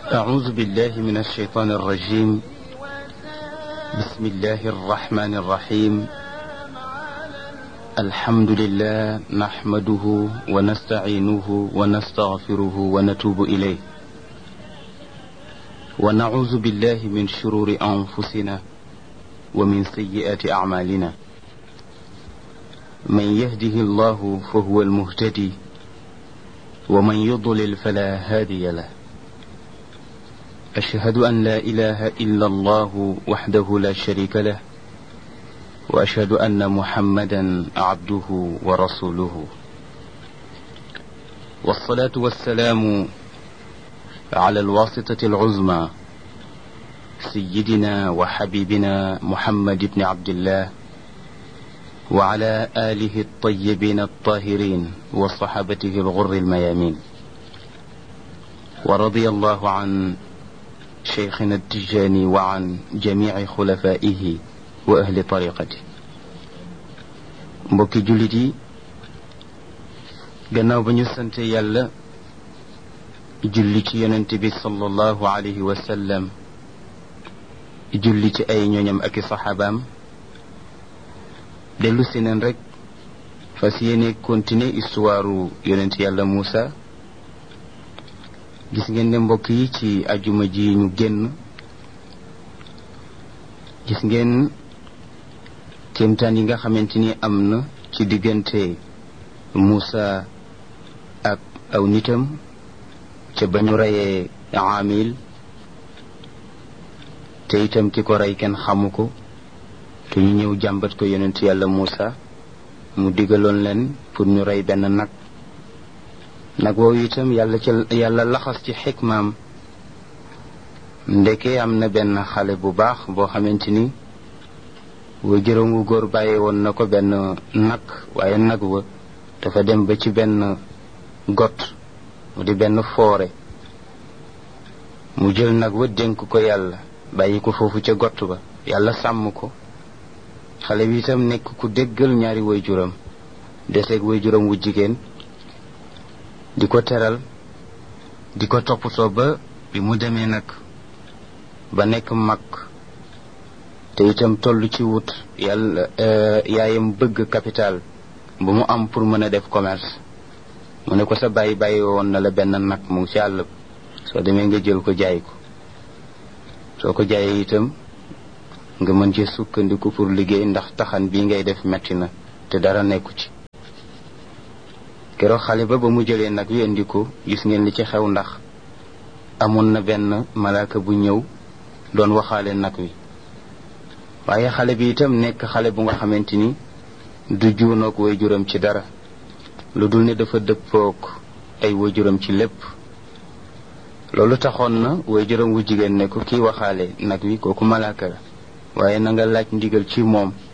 أعوذ بالله من الشيطان الرجيم بسم الله الرحمن الرحيم الحمد لله نحمده ونستعينه ونستغفره ونتوب إليه ونعوذ بالله من شرور أنفسنا ومن سيئات أعمالنا من يهده الله فهو المهتدي ومن يضلل فلا هادي له أشهد أن لا إله إلا الله وحده لا شريك له وأشهد أن محمدا عبده ورسوله والصلاة والسلام على الواسطة العظمى سيدنا وحبيبنا محمد بن عبد الله وعلى آله الطيبين الطاهرين وصحابته الغر الميامين ورضي الله عن شيخنا التجاني وعن جميع خلفائه وأهل طريقته mbokki jullit yi gannaaw ba ñu sante yàlla julli ci yonent bi sallallahu alayhi wa sallam julli ci ay ñooñam ak i saxaabaam dellu si neen rek fas yéene continuer histoire yonent yàlla Muusa gis ngeen ne mbokk yi ci ajuma ji ñu génn gis ngeen kéemtaan yi nga xamante ni am na ci diggante Muusa ak aw nitam ca ba ñu reyee Aamil te itam ki ko rey kenn xamu ko te ñu ñëw jàmbat ko yonent yàlla Muusa mu digaloon leen pour ñu rey benn nag nag woowu itam yàlla ca yàlla laxas ci xikmaam ndeke am na benn xale bu baax boo xamante ni wa jërëngu góor bàyyi woon na ko benn nag waaye nag wa dafa dem ba ci benn got mu di benn foore mu jël nag wa dénk ko yàlla bàyyi ko foofu ca got ba yàlla sàmm ko xale bi itam nekk ku déggal ñaari waajuram deseeg waajuram wu jigéen di ko teral di ko toppatoo ba bi mu demee nag ba nekk mag te itam toll ci wut yàlla yaayam bëgg capital bu mu am pour mën a def commerce mu ne ko sa bàyyi bàyyi woon na la benn nag mu ngi ci àll soo demee nga jël ko jaay ko soo ko jaayee itam nga mën ci sukkandiku pour liggéey ndax taxan bii ngay def metti na te dara nekku ci keroog xale ba ba mu jëlee nag wi indi ko gis ngeen li ci xew ndax amoon na benn malaaka bu ñëw doon waxaale nag wi waaye xale bi itam nekk xale bu nga xamante ni du juunoog waajuram ci dara lu dul ne dafa dëppoog ay waajuram ci lépp loolu taxoon na waajuram wu jigéen ne ko kii waxaale nag wi kooku malaaka la waaye na nga laaj ndigal ci moom